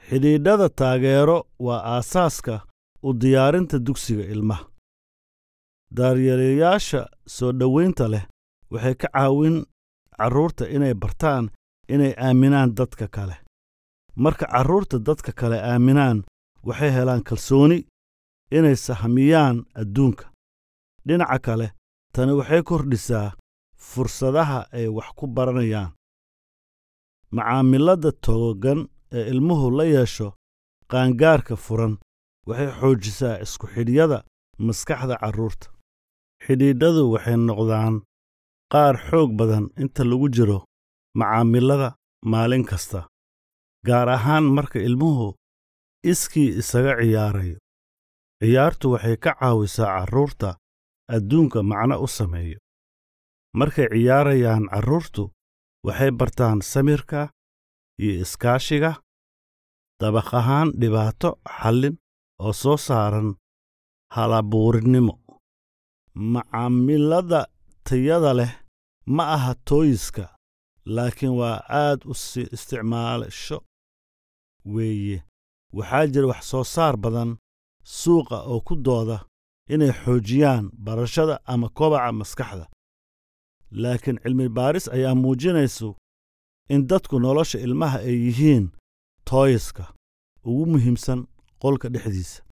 xidhiidhada taageero waa aasaaska u diyaarinta dugsiga ilmaha daaryeelayaasha soo dhowaynta leh waxay ka caawin carruurta inay bartaan inay aaminaan dadka kale marka carruurta dadka kale aaminaan waxay helaan kalsooni inay sahmiyaan adduunka dhinaca kale tani waxay kordhisaa fursadaha ay wax ku baranayaan macaamilada togogan ee ilmuhu la yeesho qaangaarka furan waxay xoojisaa isku xidhyada maskaxda carruurta xidhiidhadu waxay noqdaan qaar xoog badan inta lagu jiro macaamilada maalin kasta gaar ahaan marka ilmuhu iskii isaga ciyaarayo ciyaartu waxay ka caawisaa carruurta adduunka macno u sameeyo markay ciyaarayaan carruurtu waxay bartaan samirka iyo iskaashiga dabaq ahaan dhibaato xallin oo soo saaran halabuurinnimo macaamilada tayada leh ma aha tooyiska laakiin waa aad u sii isticmaasho weeye waxaa jira wax soo saar badan suuqa oo ku dooda inay xoojiyaan barashada ama kobaca maskaxda laakiin cilmi baaris ayaa muujinaysu in dadku nolosha ilmaha ay yihiin tooyiska ugu muhiimsan qolka dhexdiisa